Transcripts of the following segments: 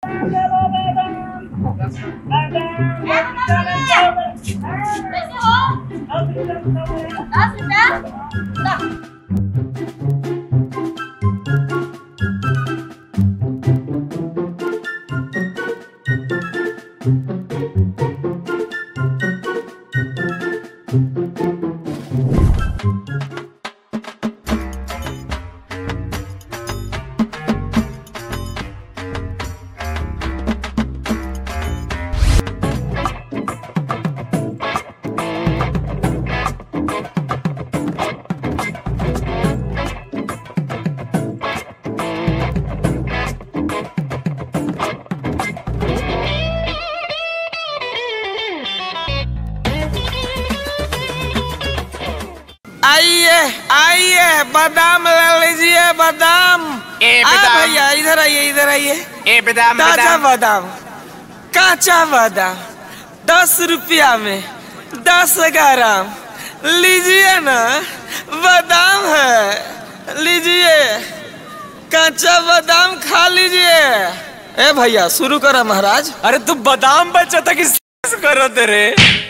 कैसे हो दस रुपया ला। आइए आइए बादाम ले लीजिए बादाम ए, आ बादाम। भैया इधर आइए इधर आइए ए बेदाम ताजा बेदाम बादाम काचा बादाम दस रुपया में दस ग्राम लीजिए ना बादाम है लीजिए काचा बादाम खा लीजिए ए भैया शुरू करो महाराज अरे तू बादाम बचा था कि करो तेरे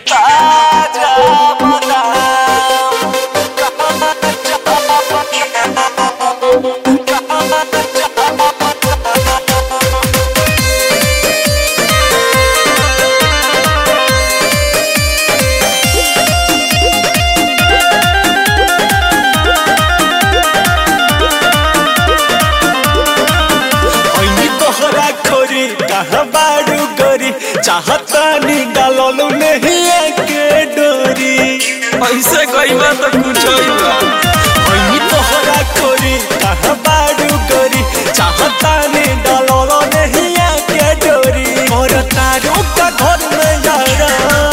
ऐनी तोहरा खोरी कहाँ बाड़ू गोरी चाहता नी डालू नहीं के डोरी ऐसे कोई बात तो कुछ ही बा। ऐनी तोहरा खोरी कहाँ बाड़ू गोरी चाहता नी डालू नहीं के डोरी और तारू का घर में यारा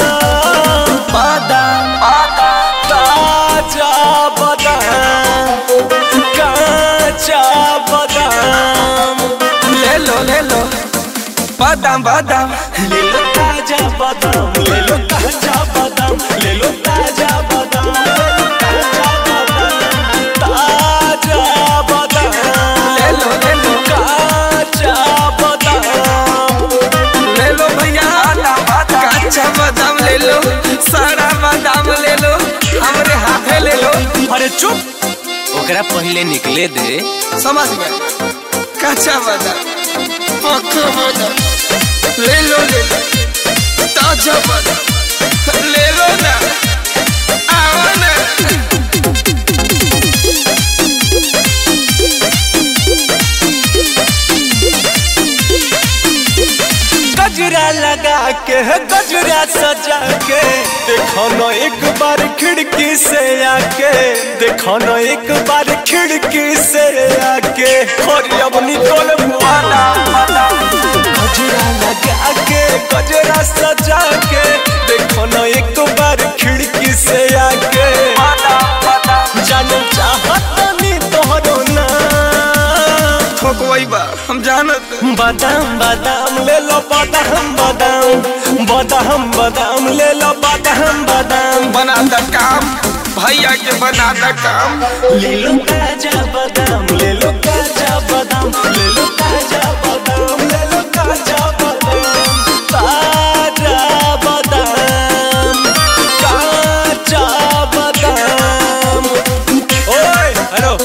बादाम ताजा बादाम काचा बादाम ले लो ले लो बादाम बादाम ले लो ताजा बादाम ले लो ताजा बादाम ले लो ताजा बादाम ले लो ताजा बादाम ताजा बादाम ले लो ले लो काचा बादाम ले लो भैया कच्चा बादाम ले लो सारा बादाम ले लो हमरे हाथे ले लो अरे चुप ओकरा पहले निकले दे समझ गए कच्चा बादाम पक्का बादाम ले लो ले लो ताजा बादाम ले लो ना आओ ना गजरा लगा के गजरा सजा के देखो न एक बार खिड़की से आके देखो न एक बार खिड़की से आके और अब निकल मुआना गजरा लगा के गजरा सजा के देखो न एक बार खिड़की से आके जानो चाहत नी तोहरो ना ठोकवई बा हम जानत बादाम बादाम ले लो बादाम बादाम बादाम बादाम ले लो बादाम बादाम बना द काम भैया के बना द काम ले लो ताजा बादाम ले लो ताजा बादाम ले लो ताजा बादाम ले लो ताजा बादाम ताजा बादाम काचा बादाम ओए हेलो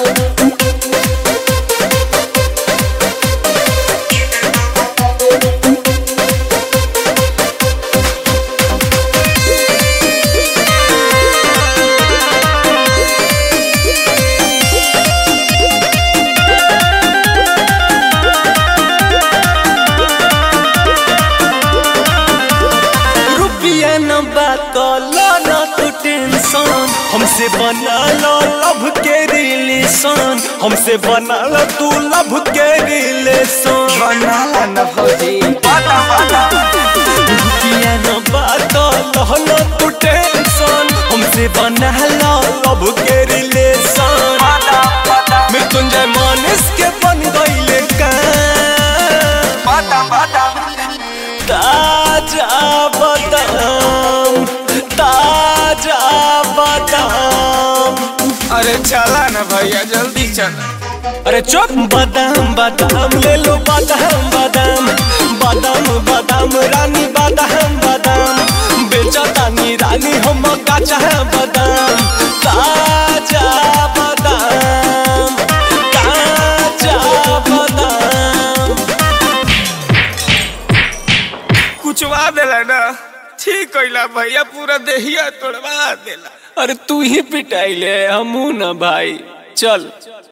रुपया न बात लो न तू टेंशन हमसे बना लो लव के रिलेशन हमसे बना लो तू लव के रिलेशन बना ला न भौजी रुपया न बात लो न तू टेंशन हमसे बना लो लव के रिलेशन मृत्युंजय मानस के बन गईले का ताजा बादाम ताजा बादाम अरे चला ना भैया जल्दी चला अरे चुप बादाम बादाम ले लो बादाम बादाम रानी बादाम बादाम बेचतानी रानी हम काचा बादाम ताजा बादाम काचा बादाम कुचवा देला ना ठीक कइला भैया पूरा देहिया तोड़वा देला अरे तू ही पिटाइले हमू ना भाई चल